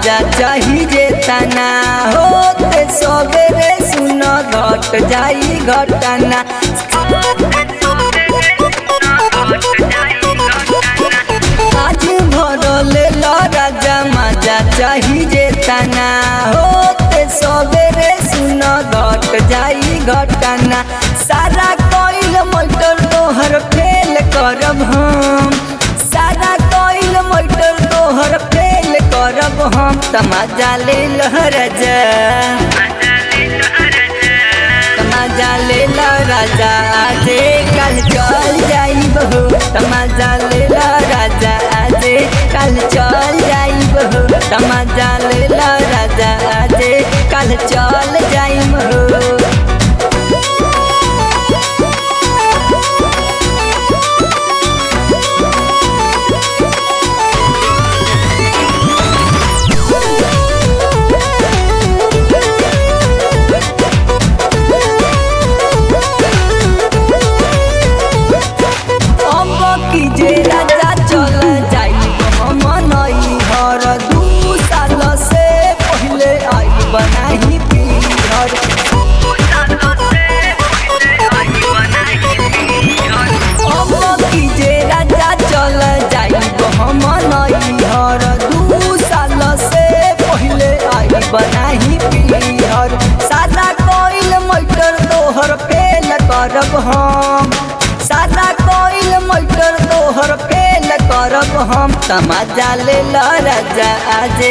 मजा चाही जे तना होते सबेरे सुन घट जाई घटना आज भरले राजा मजा चाही जे तना होते सबेरे सुन घट जाई घटना सारा कोइल मोटर तोहर फेल करब हम सारा कोइल मोटर तोहर फेल करब हम तमाजा ले राजा तमाजा ले राजा आजे कल चल जाई बहू तमाजा ले राजा आजे कल चल जाई बहू तमाजा ले राजा आजे कल चल जाई बहू अब की जे राजा चल जाई हम नई हर दू साल से पहले आई बनाही पीहर अब की जे राजा चल जाई हम नई हर दू साल से पहले आई बनाही पीहर सादा कोइल मोटर तोहर फेल करब हम सादा कोइल मोटर तोहर फेल करब हम तमाजा ले राजा आजे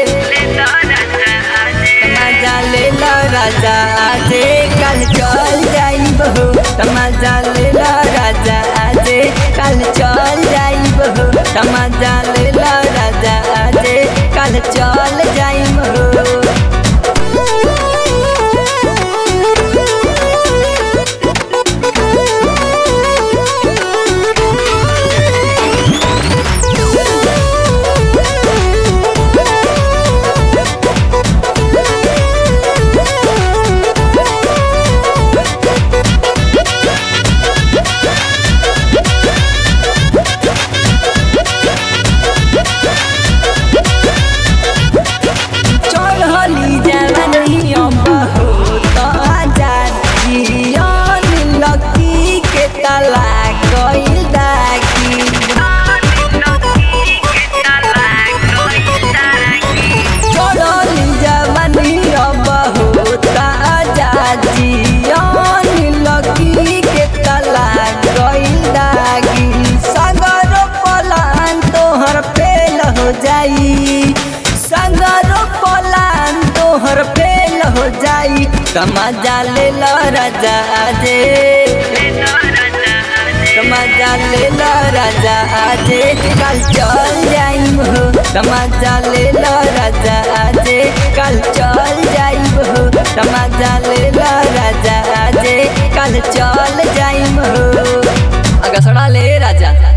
तमाजा ले राजा आजे कल चल जाई बहू तमाजा ले राजा आजे कल चल जाई बहू तमाजा ले राजा आजे कल चल जाई बहू चढ़ली जवानी बहुत आजाद जियन लकी के तला गइल दागी चढ़ली जवानी बहुत आजाद जियन लकी के तला गइल दागी सगर पलान तोहर फेल हो जाई सगर पलान तोहर फेल हो जाई तमाजा ले राजा आजे तमाजा ले राजा आजे कल चल जाई हो तमाजा ले राजा आजे कल चल जाई हो तमाजा ले राजा आजे कल चल जाई हो अगसड़ा ले राजा